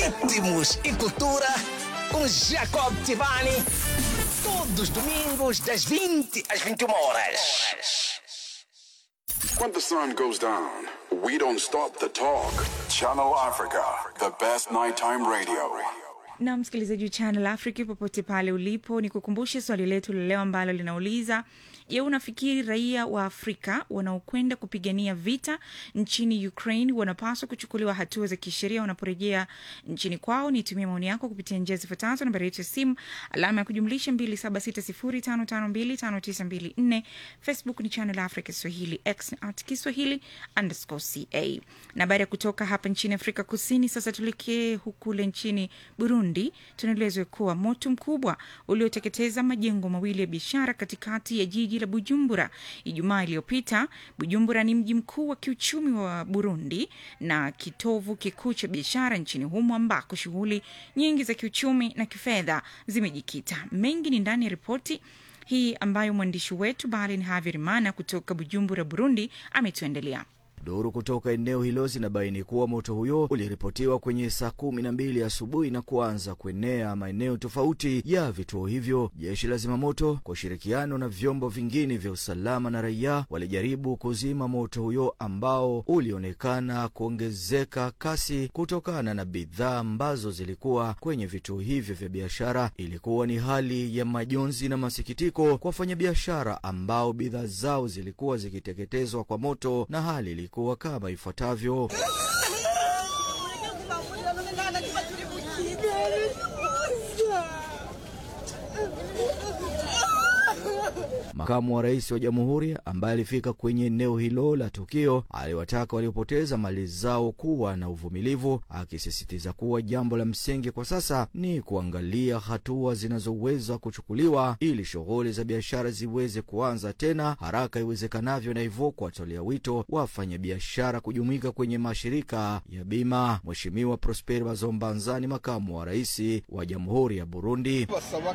ritmos e cultura com Jacob Tivani. Todos os domingos, das 20 às 21 horas. When the sun goes down, we don't stop the talk. Channel Africa, the best nighttime radio. na msikilizaji wa Channel Africa popote pale ulipo, ni kukumbushe swali letu la leo ambalo linauliza je, unafikiri raia wa Afrika wanaokwenda kupigania vita nchini Ukraine wanapaswa kuchukuliwa hatua za kisheria wanaporejea nchini kwao? Nitumie maoni yako kupitia njia zifuatazo: nambari yetu ya simu alama ya kujumlisha 2760552594, Facebook ni Channel Africa Swahili, X ni at Kiswahili underscore ca. Na baada ya kutoka hapa nchini Afrika Kusini, sasa tuelekee hukule nchini Burundi. Tunaelezwa kuwa moto mkubwa ulioteketeza majengo mawili ya biashara katikati ya jiji la Bujumbura Ijumaa iliyopita. Bujumbura ni mji mkuu wa kiuchumi wa Burundi na kitovu kikuu cha biashara nchini humo, ambako shughuli nyingi za kiuchumi na kifedha zimejikita. Mengi ni ndani ya ripoti hii ambayo mwandishi wetu Balin Havirimana kutoka Bujumbura, Burundi, ametuendelea. Duru kutoka eneo hilo zinabaini kuwa moto huyo uliripotiwa kwenye saa kumi na mbili asubuhi na kuanza kuenea maeneo tofauti ya vituo hivyo. Jeshi la zimamoto kwa ushirikiano na vyombo vingine vya usalama na raia walijaribu kuzima moto huyo ambao ulionekana kuongezeka kasi kutokana na bidhaa ambazo zilikuwa kwenye vituo hivyo vya biashara. Ilikuwa ni hali ya majonzi na masikitiko kwa wafanyabiashara ambao bidhaa zao zilikuwa zikiteketezwa kwa moto na hali ilikuwa kama ifuatavyo. Makamu wa rais wa jamhuri ambaye alifika kwenye eneo hilo la tukio aliwataka waliopoteza mali zao kuwa na uvumilivu, akisisitiza kuwa jambo la msingi kwa sasa ni kuangalia hatua zinazoweza kuchukuliwa ili shughuli za biashara ziweze kuanza tena haraka iwezekanavyo, na hivyo kuwatolea wito wafanyabiashara kujumuika kwenye mashirika ya bima. Mheshimiwa Prosper Bazombanzani, makamu wa rais wa jamhuri ya Burundi: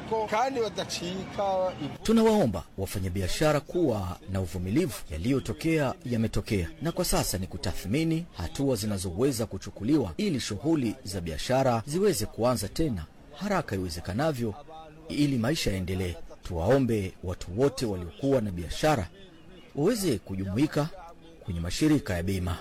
tunawaomba wafanyabiashara kuwa na uvumilivu. Yaliyotokea yametokea, na kwa sasa ni kutathmini hatua zinazoweza kuchukuliwa ili shughuli za biashara ziweze kuanza tena haraka iwezekanavyo, ili maisha yaendelee. Tuwaombe watu wote waliokuwa na biashara waweze kujumuika kwenye mashirika ya bima.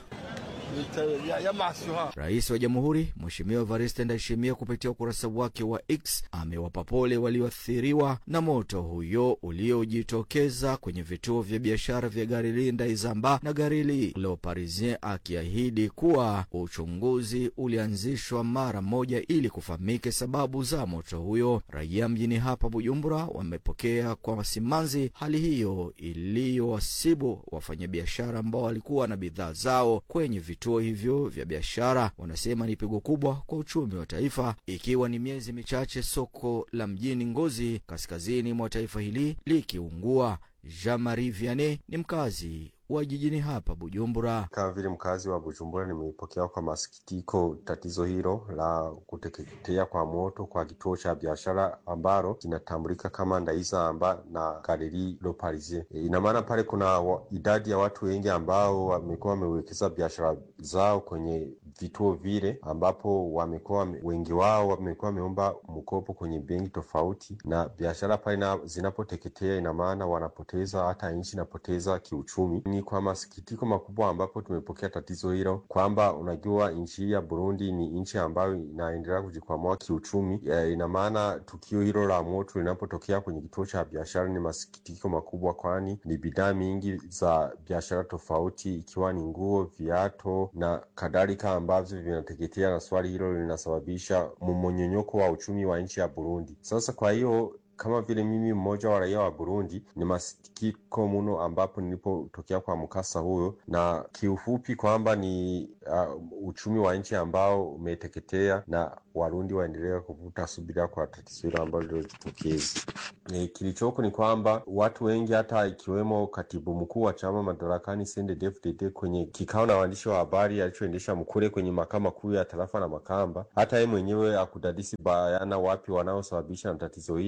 Rais wa Jamhuri Mheshimiwa Evariste Ndayishimiye kupitia ukurasa wake wa X amewapa pole walioathiriwa na moto huyo uliojitokeza kwenye vituo vya biashara vya Garili Ndaizamba na Garili Le Parisien, akiahidi kuwa uchunguzi ulianzishwa mara moja ili kufahamike sababu za moto huyo. Raia mjini hapa Bujumbura wamepokea kwa simanzi hali hiyo iliyowasibu wafanyabiashara ambao walikuwa na bidhaa zao kwenye vituo hivyo vya biashara. Wanasema ni pigo kubwa kwa uchumi wa taifa, ikiwa ni miezi michache soko la mjini Ngozi kaskazini mwa taifa hili likiungua. Jean Marie Vianney ni mkazi wa jijini hapa Bujumbura. Kama vile mkazi wa Bujumbura, nimeipokea kwa masikitiko tatizo hilo la kuteketea kwa moto kwa kituo cha biashara ambalo kinatambulika kama Ndaizamba na Galerie Le Parisien. E, ina maana pale kuna wa, idadi ya watu wengi ambao wamekuwa wamewekeza biashara zao kwenye vituo vile, ambapo wamekuwa wengi wao wamekuwa wameomba mkopo kwenye benki tofauti, na biashara pale zinapoteketea, ina maana wanapoteza, hata nchi inapoteza kiuchumi. Ni kwa masikitiko makubwa ambapo tumepokea tatizo hilo, kwamba unajua nchi ya Burundi ni nchi ambayo inaendelea kujikwamua kiuchumi. Ina maana tukio hilo la moto linapotokea kwenye kituo cha biashara ni masikitiko makubwa, kwani ni bidhaa mingi za biashara tofauti, ikiwa ni nguo, viato na kadhalika ambavyo vinateketea, na swali hilo linasababisha mmonyonyoko wa uchumi wa nchi ya Burundi. Sasa kwa hiyo kama vile mimi mmoja wa raia wa Burundi ni masikitiko mno ambapo nilipotokea kwa mkasa huyo, na kiufupi kwamba ni uh, uchumi wa nchi ambao umeteketea na Warundi waendelea kuvuta subira kwa tatizo hilo ambalo lilojitokeza. E, kilichoko ni kwamba watu wengi hata ikiwemo katibu mkuu wa chama madarakani CNDD-FDD kwenye kikao na waandishi wa habari alichoendesha Mkure kwenye makao makuu ya tarafa na Makamba, hata yeye mwenyewe akudadisi bayana wapi wanaosababisha na tatizo hilo,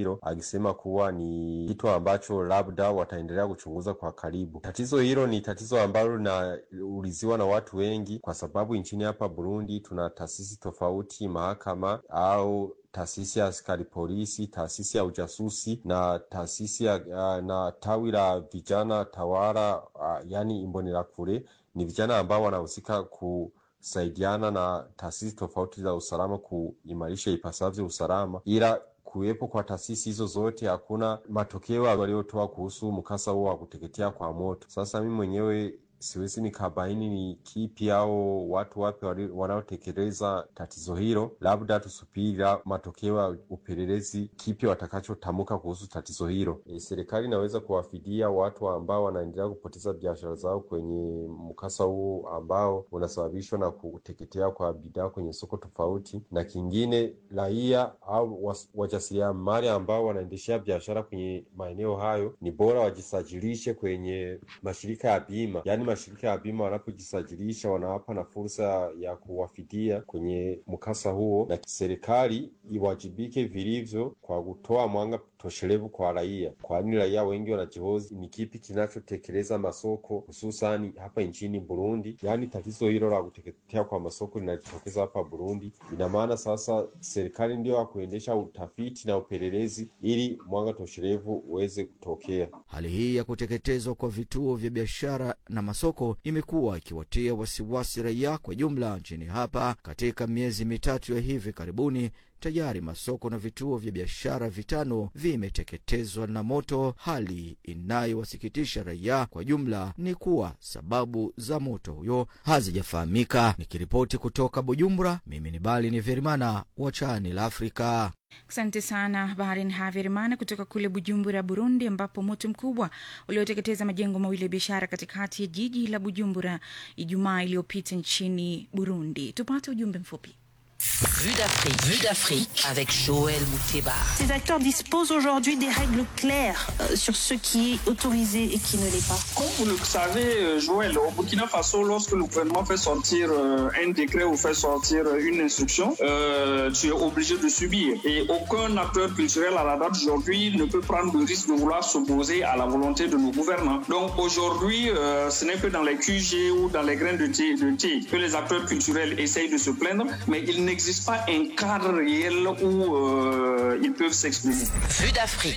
wakisema kuwa ni kitu ambacho labda wataendelea kuchunguza kwa karibu. Tatizo hilo ni tatizo ambalo linauliziwa na watu wengi, kwa sababu nchini hapa Burundi tuna taasisi tofauti, mahakama au taasisi ya askari polisi, taasisi ya ujasusi na taasisi ya uh, na tawi la vijana tawala uh, yani Imbonerakure. Ni vijana ambao wanahusika kusaidiana na taasisi tofauti za usalama kuimarisha ipasavyo usalama, ila kuwepo kwa taasisi hizo zote hakuna matokeo waliotoa kuhusu mkasa huo wa kuteketea kwa moto. Sasa mimi mwenyewe siwezi nikabaini ni kipi au watu wapi wanaotekeleza tatizo hilo. Labda tusubiri matokeo ya upelelezi, kipi watakachotamka kuhusu tatizo hilo. E, serikali inaweza kuwafidia watu ambao wanaendelea kupoteza biashara zao kwenye mkasa huu ambao unasababishwa na kuteketea kwa bidhaa kwenye soko tofauti, na kingine raia au wajasiriamali ambao wanaendeshea biashara kwenye maeneo hayo, ni bora wajisajilishe kwenye mashirika ya bima, yani mashirika ya bima wanapojisajilisha wanawapa na fursa ya kuwafidia kwenye mkasa huo, na serikali iwajibike vilivyo kwa kutoa mwanga toshelevu kwa raia, kwani raia wengi wanajihoji ni kipi kinachotekeleza masoko hususani hapa nchini Burundi. Yaani tatizo hilo la kuteketea kwa masoko linajitokeza hapa Burundi. Ina maana sasa serikali ndio ya kuendesha utafiti na upelelezi ili mwanga toshelevu uweze kutokea. Hali hii ya kuteketezwa kwa vituo vya biashara na masoko imekuwa ikiwatia wasiwasi raia kwa jumla nchini hapa. Katika miezi mitatu ya hivi karibuni, tayari masoko na vituo vya biashara vitano vimeteketezwa na moto. Hali inayowasikitisha raia kwa jumla ni kuwa sababu za moto huyo hazijafahamika. Nikiripoti kutoka Bujumbura, mimi ni Bali ni Verimana wa Chani la Afrika. Asante sana Barin Haverimana kutoka kule Bujumbura, Burundi, ambapo moto mkubwa ulioteketeza majengo mawili ya biashara katikati ya jiji la Bujumbura Ijumaa iliyopita nchini Burundi. Tupate ujumbe mfupi. Vue d'Afrique, Vue d'Afrique avec Joël Mouteba. Ces acteurs disposent aujourd'hui des règles claires euh, sur ce qui est autorisé et qui ne l'est pas. Comme vous le savez, Joël, au Burkina Faso, lorsque le gouvernement fait sortir euh, un décret ou fait sortir une instruction, euh, tu es obligé de subir. Et aucun acteur culturel à la date d'aujourd'hui ne peut prendre le risque de vouloir s'opposer à la volonté de nos gouvernants. Donc aujourd'hui, ce n'est que dans les QG ou dans les graines de thé, de thé que les acteurs culturels essayent de se plaindre, mais il n'existe pas un cadre réel où euh, ils peuvent s'exprimer. Vue d'Afrique.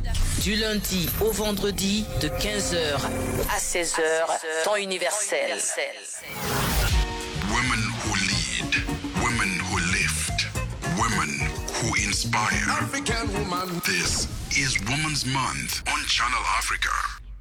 Du lundi au vendredi de 15h à 16h, temps universel. Women who lead, women who lift, women who inspire. African woman. This is Women's Month on Channel Africa.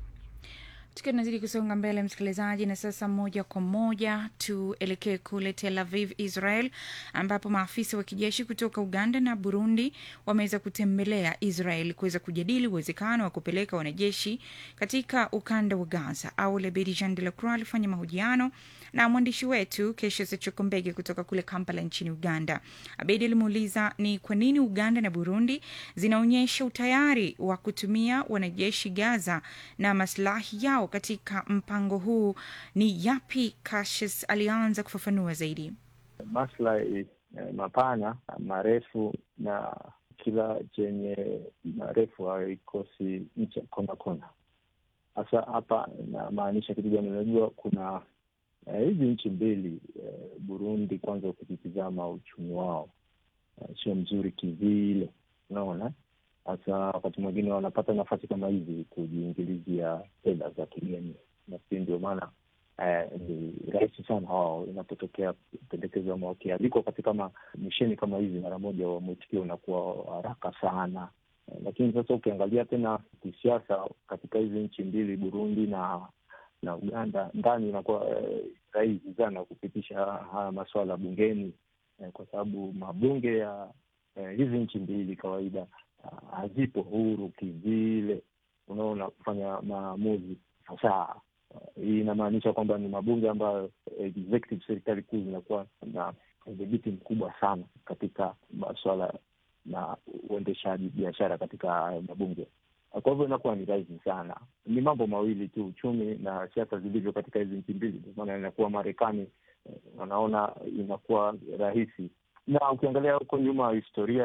tukiwa tunazidi kusonga mbele msikilizaji na sasa moja kwa moja tuelekee kule tel aviv israel ambapo maafisa wa kijeshi kutoka uganda na burundi wameweza kutembelea israel kuweza kujadili uwezekano wa kupeleka wanajeshi katika ukanda wa gaza au lebedi jean de la croix alifanya mahojiano na mwandishi wetu kesho sechokombege kutoka kule kampala nchini uganda abedi alimuuliza ni kwa nini uganda na burundi zinaonyesha utayari wa kutumia wanajeshi gaza na maslahi yao katika mpango huu ni yapi Cassius alianza kufafanua zaidi maslahi eh, mapana marefu na kila chenye marefu haikosi ncha kona kona hasa hapa inamaanisha kitu gani unajua kuna eh, hizi nchi mbili eh, burundi kwanza ukitizama uchumi wao eh, sio mzuri kivile unaona hasa wakati mwingine wanapata nafasi kama hizi kujiingilizia fedha za kigeni nafikiri ndio maana eh, ni rahisi sana wao inapotokea pendekezo ama wakialikwa katika ma, misheni kama hizi mara moja wa mwitikio unakuwa haraka sana eh, lakini sasa ukiangalia tena kisiasa katika hizi nchi mbili burundi na na uganda ndani inakuwa eh, rahisi sana kupitisha haya maswala bungeni eh, kwa sababu mabunge ya eh, hizi nchi mbili kawaida hazipo huru kivile, unaona, kufanya maamuzi fasaha. Hii inamaanisha kwamba ni mabunge ambayo executive, serikali kuu zinakuwa na udhibiti mkubwa sana katika maswala na uendeshaji biashara katika hayo mabunge. Kwa hivyo inakuwa ni rahisi sana. Ni mambo mawili tu, uchumi na siasa zilivyo katika hizi nchi mbili. Ndio maana inakuwa Marekani wanaona inakuwa rahisi, na ukiangalia huko nyuma historia